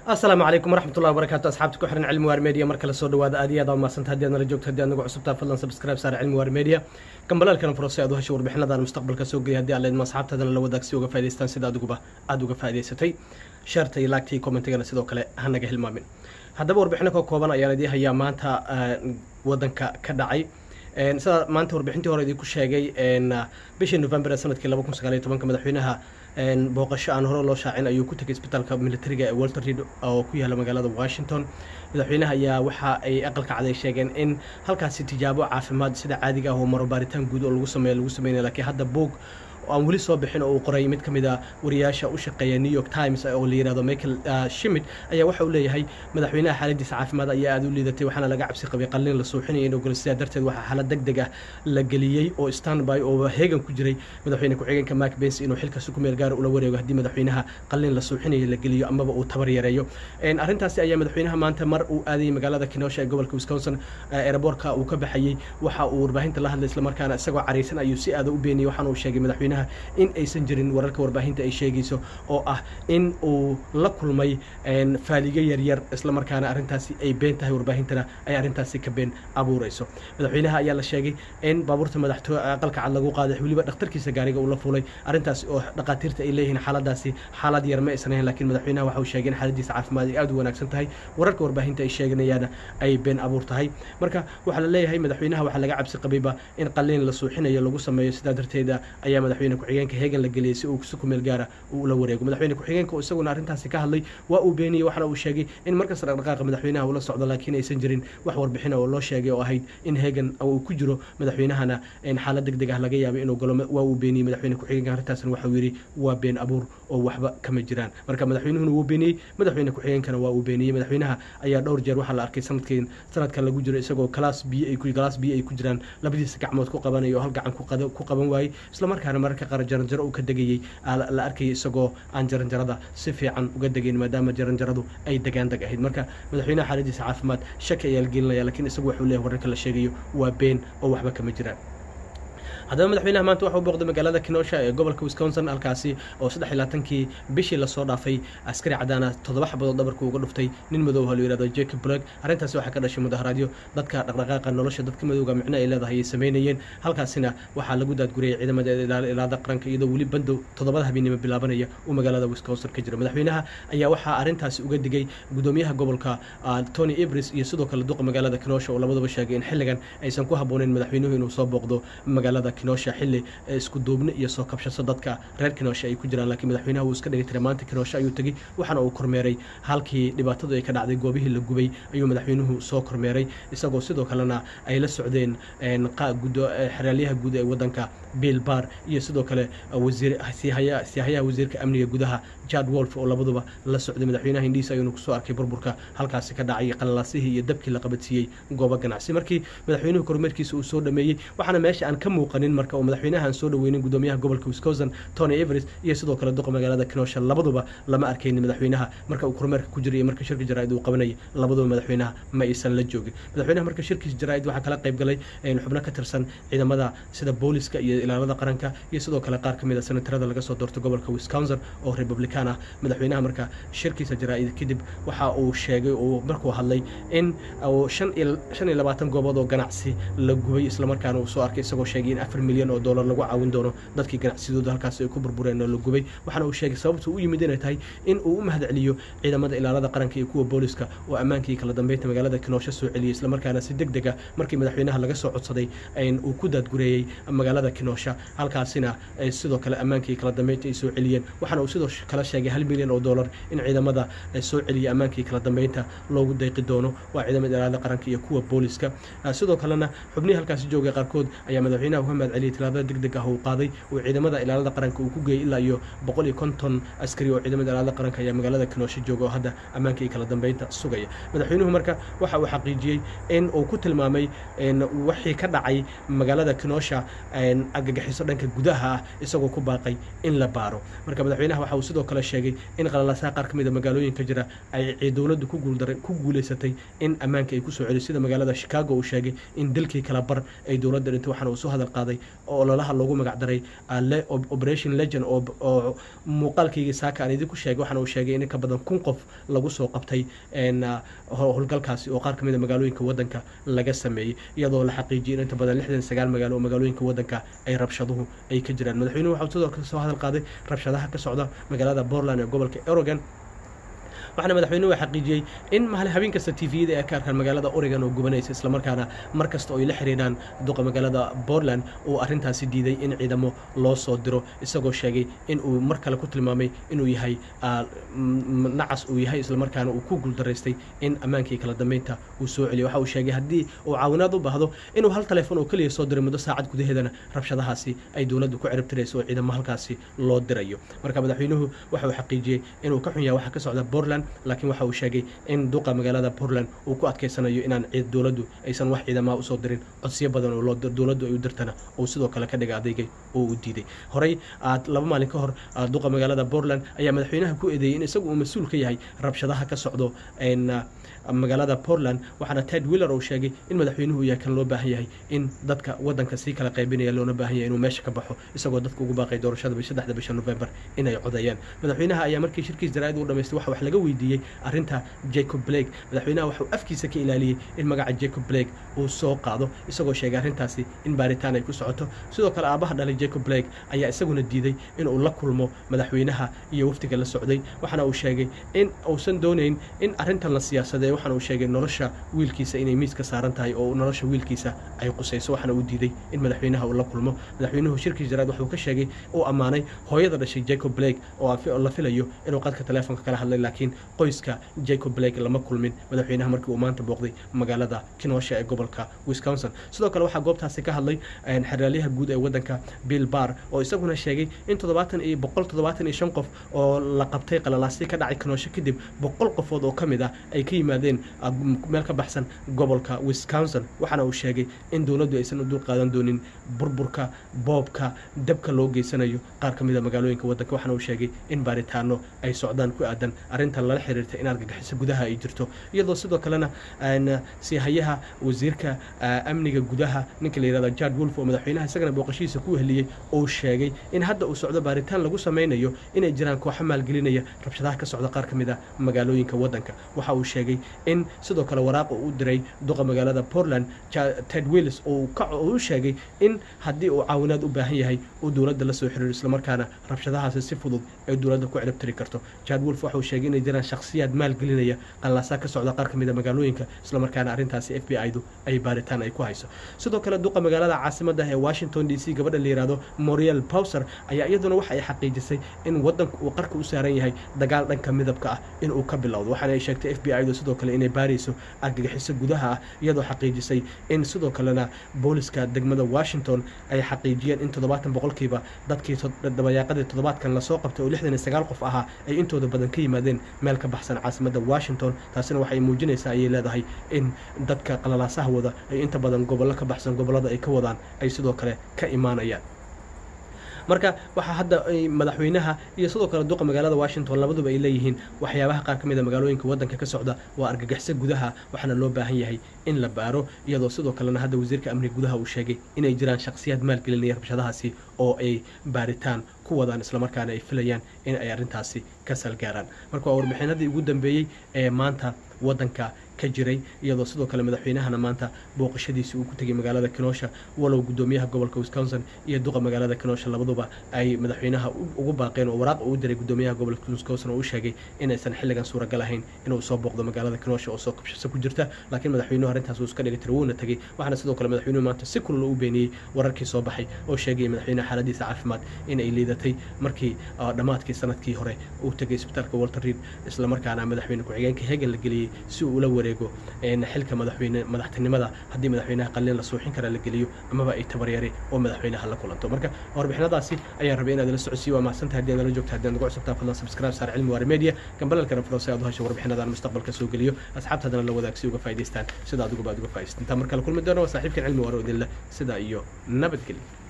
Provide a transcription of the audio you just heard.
asalaamu calaykum waraxmatullahi wabarakaatu asxaabta ku xiran cilmi waar media mar kale soo dhawaada aad iyo aad maasanta haddii aad nala joogto haddii aad nagu cusubtaa fadlan subscribe saar cilmi waar media gambalaalkana furo si aad u hesho warbixinadan mustaqbalka soo geliya haddii aad leedma asxaabtaadana la wadaag si uga faa'idaystaan sida adiguba aada uga faa'idaysatay sheerta iyo laagta iyo commentigana sidoo kale hanaga hilmaamin haddaba warbixino ka kooban ayaan idii hayaa maanta wadanka ka dhacay sida maanta warbixintii hore idinku sheegay bishii november ee sanadkii laba kun sagaaliyo tobanka madaxweynaha booqasho aan hore loo shaacin ayuu ku tegay isbitaalka militariga ee walter reed oo ku yaala magaalada washington madaxweynaha ayaa waxa ay aqalka caday sheegeen in halkaasi tijaabo caafimaad sida caadiga ah oo maro baaritaan guud oo lagu sameeyo lagu sameynaya laakiin hadda boog aan weli soo bixin oo uu qoray mid ka mid a wariyaasha u shaqeeya new york times oo la yihahdo michael shimid ayaa waxa uu leeyahay madaxweynaha xaaladiisa caafimaad ayaa aada u liidatay waxaana laga cabsi qabay qalliin la suuxinaya inuu galo sidaa darteed waxaa xaalad deg deg ah la geliyey oo standby oo heegan ku jiray madaxweyne ku-xigeenka mark bensi inuu xilkaasi ku meel gaara ula wareego haddii madaxweynaha qalliin la suuxinaya la geliyo amaba uu tabar yareeyo arrintaasi ayaa madaxweynaha maanta mar uu aadayay magaalada kenosha ee gobolka wisconsin eeraboorka uu ka baxayey waxa uu warbaahinta la hadlay islamarkaana isagoo caraysan ayuu si aada u beeniyey waxaana uu sheegay madaxweynaha in aysan jirin wararka warbaahinta ay sheegayso oo ah in uu la kulmay faaligo yaryar islamarkaana arrintaasi ay been tahay warbaahintana ay arrintaasi ka been abuurayso madaxweynaha ayaa la sheegay in baabuurta madaxtooy aqalka cad lagu qaaday weliba dhakhtarkiisa gaariga uu la fulay arrintaasi oo dhakhaatiirta ay leeyihiin xaaladaasi xaalad yar ma aysan ahayn lakiin madaxweynaha waxa uu sheegay in xaaladiisa caafimaad ay aada u wanaagsan tahay wararka warbaahinta ay sheeganayaana ay been abuur tahay marka waxaa la leeyahay madaxweynaha waxaa laga cabsi qabayba in qalliin la suuxinayo lagu sameeyo sidaa darteeda ayaa madaxweyne ku-xigeenka heegan la geliyay si uu si kumeel gaara uu ula wareego madaxweyne ku-xigeenka oo isaguna arrintaasi ka hadlay waa uu beeniyey waxaana uu sheegay in markasta dhaqdhaqaaqa madaxweynaha uu la socdo laakiin aysan jirin wax warbixina oo loo sheegay oo ahayd in heegan uu ku jiro madaxweynahana xaalad deg deg ah laga yaabay inuu galo waa uu beeniyey madaxweyne ku-xigeenka arrintaasna waxauu yidhi waa been abuur oo waxba kama jiraan marka madaxweynuhuna wuu beeniyey madaxweyne ku-xigeenkana waa uu beeniyey madaxweynaha ayaa dhowr jeer waxaa la arkay sanadkeen sanadkan lagu jiro isagoo galaas biyo ay galaas biyo ay ku jiraan labadiisa gacmood ku qabanaya oo hal gacan ku qaban waayey islamarkaana mararka qaar jaranjaro uu ka degayey la arkayay isagoo aan jaranjarada si fiican uga degayn maadaama jaranjaradu ay degaan deg ahayd marka madaxweynaha xaaladiisa caafimaad shaki ayaa la gelinaya lakiin isagu waxuu leeyahay wararka la sheegayo waa been oo waxba kama jiraan haddaba madaxweynaha maanta waxau booqday magaalada kenosha ee gobolka wisconsin halkaasi oo saddex iyo labaatankii bishii lasoo dhaafay askari cadaana toddoba xabadood dhabarku uga dhuftay nin madow oo la yihahdo jacob blog arrintaasi waxaa ka dhashay mudaharaadyo dadka dhaqdhaqaaqa nolosha dadka madowga micno ay leedahay ay sameynayeen halkaasina waxaa lagu daadguriyay ciidamada ilaada qaranka iyadoo weli bandow toddobada habeenimo bilaabanaya uu magaalada wisconsin ka jiro madaxweynaha ayaa waxaa arrintaasi uga digay gudoomiyaha gobolka tony ibris iyo sidoo kale duqa magaalada kenosha oo labadaba sheegay in xilligan aysan ku habbooneyn madaxweynuhu inuu soo booqdo magaalada kenosha xilli isku duubni iyo soo kabshaso dadka reer kenosha ay ku jiraan laakiin madaxweynaha wuu iska dhigay tira maanta kenosha ayuu tegey waxaana uu kormeeray halkii dhibaatadu ay ka dhacday goobihii la gubay ayuu madaxweynuhu soo kormeeray isagoo sidoo kalena ay la socdeen xeraalyaha guud ee wadanka bill bar iyo sidoo kale wasiirsiihayaha wasiirka amniga gudaha jad wolf oo labaduba la socday madaxweynaha indhiis ayuuna kusoo arkay burburka halkaasi ka dhacay qalalaasihii iyo dabkii la qabadsiiyey goobo ganacsi markii madaxweynuhu kormeerkiisa uu soo dhameeyey waxaana meesha aan ka muuqanin marka oo madaxweynaha aan soo dhaweynin gudoomiyaha gobolka wisconsin tony everest iyo sidoo kale duqa magaalada kenosha labaduba lama arkaynin madaxweynaha marka uu kormeerka ku jiray iyo marka shirka jaraa'id uu qabanayay labaduba madaxweynaha ma aysan la joogin madaxweynaha marka shirkiisa jaraa'id waxaa kala qayb galay xubno ka tirsan ciidamada sida booliska iyo ilaalada qaranka iyo sidoo kale qaar ka mid a senatarada laga soo doorto gobolka wisconsin oo republican ah madaxweynaha marka shirkiisa jaraa'id kadib waxa uu sheegay uu markuu hadlay in shan iyo labaatan goobood oo ganacsi la gubay islamarkaana uu soo arkay isagoo sheegay in afar milyan oo dollar lagu caawin doono dadkii ganacsidooda halkaasi ay ku burbureen oo la gubay waxaana uu sheegay sababta u yimid inay tahay in uu u mahad celiyo ciidamada ilaalada qaranka iyo kuwa booliska oo ammaankii kala dambeynta magaalada kenosha soo celiyey islamarkaana si deg deg ah markii madaxweynaha laga soo codsaday uu ku daadgureeyey magaalada kenosha halkaasina sidoo kale ammaankii kala dambeynta ay soo celiyeen waxaana uu sidoo kale sheegay hal milyan oo dollar in ciidamada soo celiyay ammaankii kala dambeynta loogu dayqi doono waa ciidamada ilaalada qaranka iyo kuwa booliska sidoo kalena xubnihii halkaasi joogay qaarkood ayaa madaxweynaha uga mahad celiyay tilaabada deg deg ah uu qaaday uu ciidamada ilaalada qaranka uu ku geeyey ilaa iyo boqol iyo konton askari oo ciidamada ilaalada qaranka ayaa magaalada kenosha jooga oo hadda ammaanka iyo kala dambeynta sugaya madaxweynuhu marka waxa uu xaqiijiyey in uu ku tilmaamay wixii ka dhacay magaalada kenosha argagixiso dhanka gudaha ah isagoo ku baaqay in la baaro marka madaxweynaha waxa uu sidoo kale sheegay in qalalaasaha qaar ka mid a magaalooyinka jira ay dowladdu ku guulaysatay in ammaanka ay kusoo celiyo sida magaalada chicago uu sheegay in dalkii kala bar ay dowladda dhintay waxaana uu soo hadal qaaday qaaday oo ololaha loogu magacdaray operation legend oo muuqaalkaygii saaka aan idinku sheegay waxaana uu sheegay in ka badan kun qof lagu soo qabtay howlgalkaasi oo qaar ka mid a magaalooyinka waddanka laga sameeyey iyadoo la xaqiijiyay in inta badan lixdan sagaal magaalo oo magaalooyinka waddanka ay rabshaduhu ay ka jiraan madaxweynuhu waxau sidoo kale soo hadal qaaday rabshadaha ka socda magaalada portland ee gobolka oregon waxaana madaxweynuhu xaqiijiyey in mahal habeen kasta tviyada ay ka arkaan magaalada oregon oo gubanaysa islamarkaana mar kasta oo ay la xiriiraan duqa magaalada portland uu arrintaasi diiday in ciidamo loo soo diro isagoo sheegay in uu mar kale ku tilmaamay inuu yahay nacas uu yahay islamarkaana uu ku guuldaraystay in ammaankii kala dambeynta uu soo celiyo waxa uu sheegay haddii uu caawinaad u baahdo inuu hal taleefon oo keliya soo diray muddo saacad gudaheedana rabshadahaasi ay dowladdu ku ciribtirayso oo ciidamo halkaasi loo dirayo marka madaxweynuhu waxa uu xaqiijiyey inuu ka xun yahay waxa ka socda portland laakiin waxa uu sheegay in duqa magaalada portland uu ku adkaysanayo inaan dowladdu aysan wax ciidamaha usoo dirin codsiyo badan oo dowladdu ay u dirtana uu sidoo kale ka dhiga adeygay oo uu diiday horey laba maalin ka hor duqa magaalada portland ayaa madaxweynaha ku eedeeyey in isagu uu mas-uul ka yahay rabshadaha ka socdo magaalada portland waxaana ted willer uu sheegay in madaxweynuhu yahay kan loo baahan yahay in dadka waddanka sii kala qaybinaya loona baahan yahay inuu meesha ka baxo isagoo dadka ugu baaqay doorashada saddexda bisha november inay codeeyaan madaxweynaha ayaa markii shirkiis jaraa'id uu dhamaystay waxa wax laga weydiiyey arrinta jacob blake madaxweynaha waxuu afkiisa ka ilaaliyey in magaca jacob blake uu soo qaado isagoo sheegay arrintaasi in baaritaan ay ku socoto sidoo kale aabaha dhalay jacob blake ayaa isaguna diiday inuu la kulmo madaxweynaha iyo waftiga la socday waxaana uu sheegay in uusan doonayn in arrintan la siyaasadee waxaana uu sheegay nolosha wiilkiisa inay miiska saaran tahay oo nolosha wiilkiisa ay qusayso waxaana uu diiday in madaxweynaha uu la kulmo madaxweynuhu shirkiis jaraad wuxuu ka sheegay uu ammaanay hooyada dhashay jacob blake oo la filayo inuu qadka taleefonka kala hadlay laakiin qoyska jacob blake lama kulmin madaxweynaha markii uu maanta booqday magaalada kinosha ee gobolka wisconsin sidoo kale waxaa goobtaasi ka hadlay xeraalyaha guud ee waddanka bill bar oo isaguna sheegay in toddobaatan iyo boqol toddobaatan iyo shan qof oo la qabtay qalalaasyo ka dhacay kinosho kadib boqol qofood oo ka mid ah ay ka yimaadeen meel ka baxsan gobolka wisconsin waxaana uu sheegay in dowladdu aysan u dul qaadan doonin burburka boobka dabka loo geysanayo qaar ka mida magaalooyinka waddanka waxaana uu sheegay in baaritaano ay socdaan ku aadan arrintan lala xiriirta in argagixiso gudaha ay jirto iyadoo sidoo kalena siihayaha wasiirka amniga gudaha ninka la yihahdo jard wolf oo madaxweynaha isagana booqashihiisa ku heliyey uu sheegay in hadda uu socdo baaritaan lagu samaynayo inay jiraan kooxo maalgelinaya rabshadaha ka socda qaar ka mid a magaalooyinka waddanka waxa uu sheegay in sidoo kale waraaqa u diray duqa magaalada portland ted willis uu u sheegay in haddii uu caawinaad u baahan yahay uu dowladda la soo xiriiro islamarkaana rabshadahaasi si fudud ay dowladda ku ciribtiri karto jard wolf waxa uu sheegay inay jiraan shakhsiyaad maalgelinaya qallaasaa ka socda qaar ka mid a magaalooyinka islamarkaana arrintaasi f b i-du ay baaritaan ay ku hayso sidoo kale duqa magaalada caasimadda ee washington d c gabadha la yihahdo moriel powser ayaa iyaduna waxa ay xaqiijisay in waddanku uu qarka u saaran yahay dagaal dhanka midabka ah inuu ka bilowdo waxaana ay sheegtay f b i-du sidoo kale inay baarayso argagixiso gudaha ah iyadoo xaqiijisay in sidoo kalena booliska degmada washington ay xaqiijiyeen in toddobaatan boqolkiiba dadkii dabayaaqadii toddobaadkan lasoo qabtay oo lixdan iyo sagaal qof ahaa ay intooda badan ka yimaadeen meel ka baxsan caasimadda washington taasina waxay muujinaysaa ayay leedahay in dadka qalalaasaha wada ay inta badan gobollo ka baxsan gobollada ay ka wadaan ay sidoo kale ka imaanayaan marka waxaa hadda madaxweynaha iyo sidoo kale duqa magaalada washington labaduba ay leeyihiin waxyaabaha qaar ka mid a magaalooyinka waddanka ka socda waa argagixisa gudaha waxaana loo baahan yahay in la baaro iyadoo sidoo kalena hadda wasiirka amniga gudaha uu sheegay inay jiraan shakhsiyaad maalgelinaya rabshadahaasi oo ay baaritaan ku wadaan islamarkaana ay filayaan in ay arrintaasi ka salgaaraan marka waa warbixinadii ugu dambeeyey ee maanta waddanka ka jiray iyadoo sidoo kale madaxweynahana maanta booqashadiisi uu ku tegay magaalada kinosha walow gudoomiyaha gobolka wisconsin iyo duqa magaalada kinosha labaduba ay madaxweynaha ugu baaqeen oo waraaq uu diray gudoomiyaha gobolka wisconsin oo u sheegay inaysan xilligan suuragal ahayn inuu soo booqdo magaalada kinosha oo soo kabshasa ku jirta laakiin madaxweynuhu arrintaas uu iska dhigi tira wuuna tegey waxaana sidoo kale madaxweynuhu maanta si kulula u beeniyey wararkii soo baxay oo sheegaya madaxweynaha xaaladiisa caafimaad in ay liidatay markii dhammaadkii sanadkii hore uu tegay isbitaalka walter reed islamarkaana madaxweyne ku-xigeenka hegan la geliyey si uu ula wareego xilka madaxweyne madaxtinimada haddii madaxweynaha qalin la suuxin kara la geliyo amaba ay tabaryare oo madaxweynaha la kulanto marka warbixinadaasi ayaan rabay inaad la socodsiiyo waa mahadsantahay haddii aad nala joogta haddii aad nagu cusubtaa fadlan subscribe saar cilmi waare media gambalalkana furo si aad u hesho warbixinadan mustaqbalka soo geliyo asxaabtaadana la wadaag si uga faa'idaystaan sida adiguba aad uga faa'idaystaan intaa markale kulmi doono waa saaxiibkan cilmi waare odinle sidaa iyo nabadgelyo